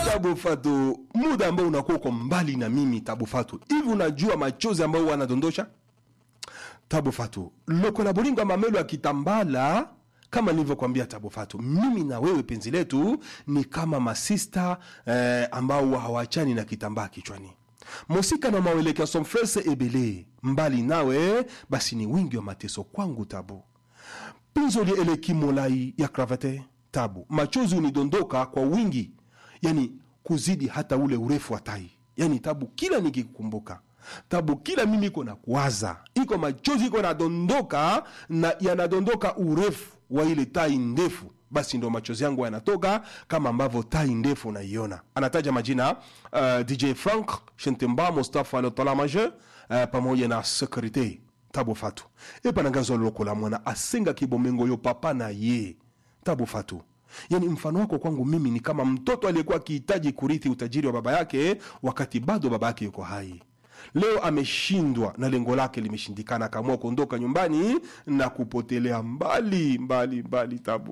Tabu Fatu, muda ambao unakuwa uko mbali na mimi Tabu Fatu, hivi unajua machozi ambayo wanadondosha Tabu Fatu lokola bolingo mamelo ya kitambala kama nilivyokwambia Tabu Fatu, mimi na wewe penzi letu ni kama masista eh, ambao hawachani na kitambaa kichwani. Mosika na mawelekea somfrese ebele mbali nawe, basi ni wingi wa mateso kwangu Tabu pinzo lieleki molai ya kravate Tabu, machozi unidondoka kwa wingi, yani kuzidi hata ule urefu wa tai. Yani Tabu, kila nikikukumbuka Tabu, kila mimi iko na kuwaza, iko machozi iko nadondoka na yanadondoka urefu wa ile tai ndefu, basi ndo machozi yangu yanatoka kama ambavyo tai ndefu unaiona. Anataja majina uh, DJ Frank Shentemba, Mustafa Lotala Majeur uh, pamoja na Sekurite Tabu Fatu epanangazo lokola mwana asenga kibomengo yo papa na ye Tabu Fatu. Yani mfano wako kwangu mimi ni kama mtoto aliyekuwa akihitaji kurithi utajiri wa baba yake wakati bado baba yake yuko hai. Leo ameshindwa na lengo lake limeshindikana, akaamua kuondoka nyumbani na kupotelea mbali mbali mbali. Tabu